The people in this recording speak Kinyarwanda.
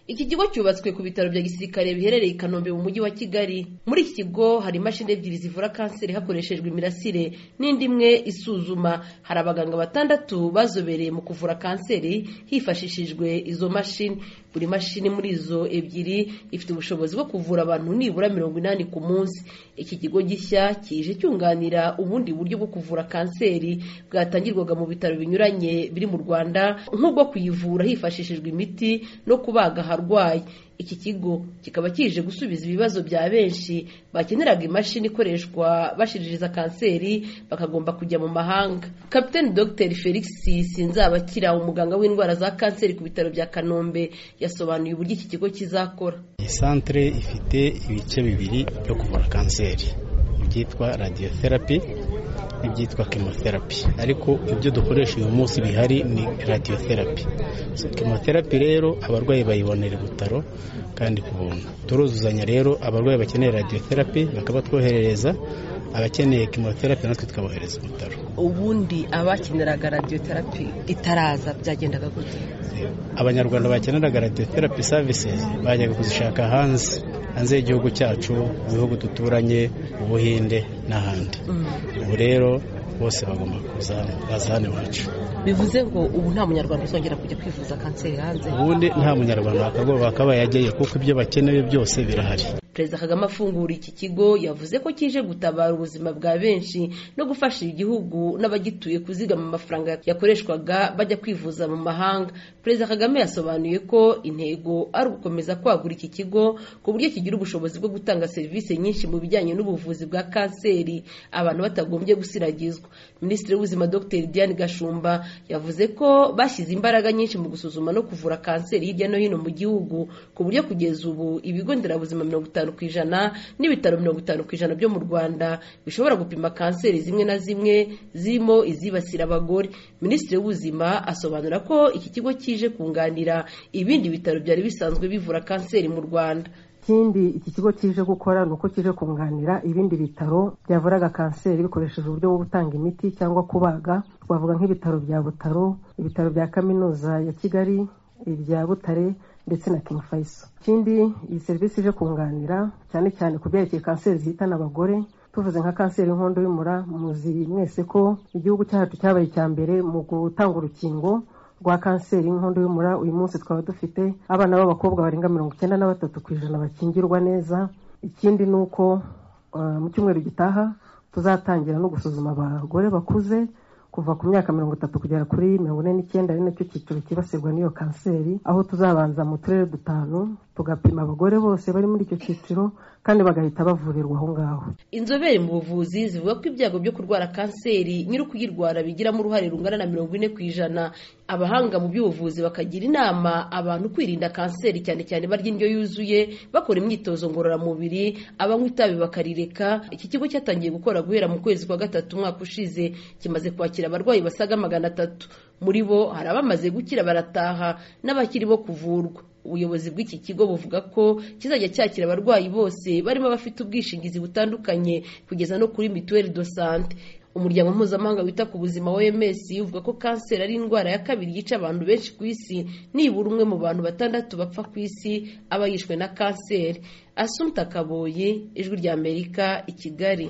iki kigo cyubatswe ku bitaro bya gisirikare biherereye i kanombe mu mujyi wa kigali muri iki kigo hari imashini ebyiri zivura kanseri hakoreshejwe imirasire n'indi imwe isuzuma hari abaganga batandatu bazobereye mu kuvura kanseri hifashishijwe izo mashini buri mashini muri izo ebyiri ifite ubushobozi bwo kuvura abantu nibura mirongo inani ku munsi iki kigo gishya kije cyunganira ubundi buryo bwo kuvura kanseri bwatangirwaga mu bitaro binyuranye biri mu rwanda nk'ubwo kuyivura hifashishijwe imiti no kubaga aharwaye iki kigo kikaba kije gusubiza ibibazo bya benshi bakeneraga imashini ikoreshwa bashiririza kanseri bakagomba kujya mu mahanga kapitani dogiteri felix sinzabakira umuganga w'indwara za kanseri ku bitaro bya kanombe yasobanuye uburyo iki kigo kizakora iyi santire ifite ibice bibiri byo kuvura kanseri ibyitwa radiyoterapi n'ibyitwa chemotherapy ariko ibyo dukoresha uyu munsi bihari ni radiotherapy chemotherapy rero abarwayi bayibonera ibitaro kandi ku buntu turuzuzanya rero abarwayi bakeneye radiotherapy bakabatwoherereza abakeneye chemotherapy natwe tukabohereza ibitaro ubundi abakeneraga radiotherapy itaraza byagendaga gute abanyarwanda bakeneraga radiotherapy services bajyaga kuzishaka hanze hanze y'igihugu cyacu mu bihugu duturanye ubuhinde n'ahandi ubu rero bose bagomba kuza baza hano iwacu bivuze ngo ubu nta munyarwanda uzongera kujya kwivuza kanseri hanze ubundi nta munyarwanda wakagoba wakabaye yajyayo kuko ibyo bakeneye byose birahari perezida kagame afungura iki kigo yavuze ko kije gutabara ubuzima bwa benshi no gufasha igihugu n'abagituye kuzigama amafaranga yakoreshwaga bajya kwivuza mu mahanga perezida kagame yasobanuye ko intego ari ugukomeza kwagura iki kigo ku buryo kigira ubushobozi bwo gutanga serivisi nyinshi mu bijyanye n'ubuvuzi bwa kanseri abantu batagombye gusiragizwa minisitiri w'ubuzima dr diane gashumba yavuze ko bashyize imbaraga nyinshi mu gusuzuma no kuvura kanseri hirya no hino mu gihugu ku buryo kugeza ubu ibigo nderabuzima mirongo itanu ku ijana n'ibitaro mirongo itanu ku ijana byo mu rwanda bishobora gupima kanseri zimwe na zimwe zirimo izibasira abagore minisitiri w'ubuzima asobanura ko iki kigo kije kunganira ibindi bitaro byari bisanzwe bivura kanseri mu rwanda ikindi iki kigo kije gukora ni uko kije kunganira ibindi bitaro byavuraga kanseri bikoresheje uburyo bwo gutanga imiti cyangwa kubaga twavuga nk'ibitaro bya butaro ibitaro bya kaminuza ya kigali ibya butare ndetse na King Faisal ikindi iyi serivisi ije kunganira cyane cyane ku byerekeye kanseri zihitana abagore tuvuze nka kanseri y'inkondo y'umura muzi mwese ko igihugu cyacu cyabaye icya mbere mu gutanga urukingo rwa kanseri y'inkondo y'umura uyu munsi twaba dufite abana b'abakobwa barenga mirongo icyenda na batatu ku ijana bakingirwa neza ikindi ni uko mu cyumweru gitaha tuzatangira no gusuzuma abagore bakuze kuva ku myaka mirongo itatu kugera kuri mirongo ine n'icyenda ari nacyo cyiciro cyibasirwa n'iyo kanseri aho tuzabanza mu turere dutanu tugapima abagore bose bari muri icyo cyiciro kandi bagahita bavurirwa aho ngaho inzobere mu buvuzi zivuga ko ibyago byo kurwara kanseri nyiri ukuyirwara bigiramo uruhare rungana na mirongo ine ku ijana abahanga mu by'ubuvuzi bakagira inama abantu kwirinda kanseri cyane cyane barya indyo yuzuye bakora imyitozo ngororamubiri abanywa itabi bakarireka iki kigo cyatangiye gukora guhera mu kwezi kwa gatatu umwaka ushize kimaze kwakira abarwayi basaga magana atatu muri bo hari abamaze gukira barataha n'abakiri bo kuvurwa ubuyobozi bw'iki kigo buvuga ko kizajya cyakira abarwayi bose barimo abafite ubwishingizi butandukanye kugeza no kuri mituweli do sante umuryango mpuzamahanga wita ku buzima OMS uvuga ko kanseri ari indwara ya kabiri yica abantu benshi ku isi nibura umwe mu bantu batandatu bapfa ku isi aba yishwe na kanseri Asumta Kaboye ijwi ry'Amerika i Kigali